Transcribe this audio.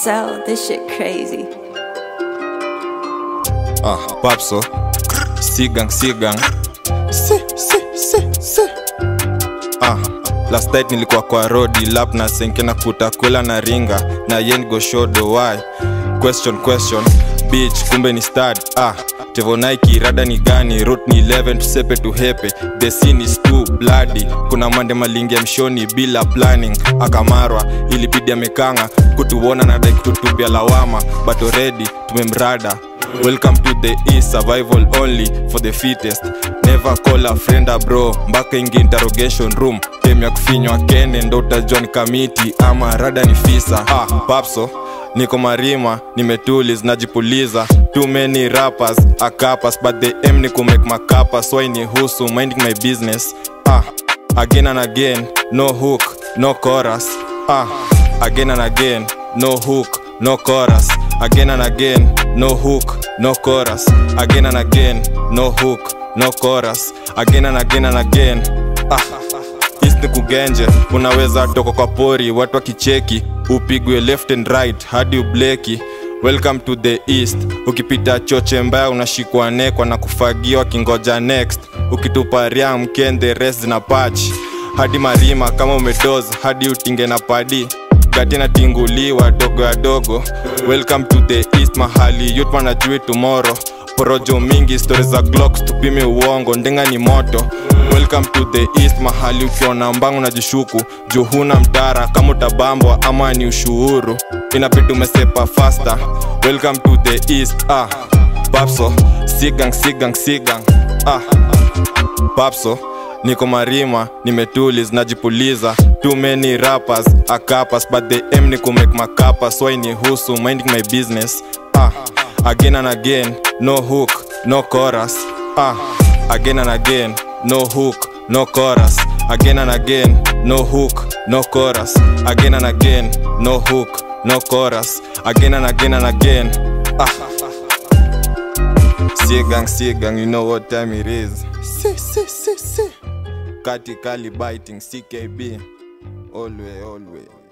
So, this shit crazy. Ah, Papso Sigang Sigang si, si, si, si. Ah, last night nilikuwa kwa rodi lap na senke na kutakula na ringa na yen go shodo why question question bitch kumbe ni stad ah tevonaiki rada ni gani rot ni 11 tusepe tuhepe the scene is too bloody kuna mande malingi ya mshoni bila planning akamarwa ilibidi amekanga kutuona na dai kututupia lawama but already tumemrada welcome to the east survival only for the fittest never call a friend a bro mpaka ingi interrogation room tem ya kufinywa kene ndo utajua ni kamiti ama rada ni fisa ah, papso niko marima nimetulis najipuliza too many rappers akapas but the m ni kumake makapa so ni husu minding my business ah, again and again no hook no chorus ah, again and again no hook no chorus again and again no hook no chorus again and again no hook no chorus again and again and again ah East ni kugenje unaweza toka kwa pori watu wakicheki upigwe left and right hadi ubleki welcome to the east ukipita choche mbaya unashikwa nekwa na kufagia wakingoja next ukitupa ria mkende res zina pach hadi marima kama umedoz hadi utinge na padi gati natinguliwa dogo ya dogo welcome to the east mahali yut wanajui tomorrow porojo mingi stori za glocks tupime uongo ndenga ni moto welcome to the east mahali ukiona mbangu na jishuku juu huna mtara kama utabambwa ama ni ushuhuru inabidi umesepa faster welcome to the east ah papso sigang sigang sigang ah papso niko marima nimetulis najipuliza too many rappers akapas but the m ni kumake makapa so ni husu minding my business ah again and again no hook no chorus ah again and again no hook no chorus again and again no hook no chorus again and again no hook no chorus again and again and again ah Sigang, sigang, you know what time it is. Si, si, si, si. Kati Kali biting, CKB. Always, always.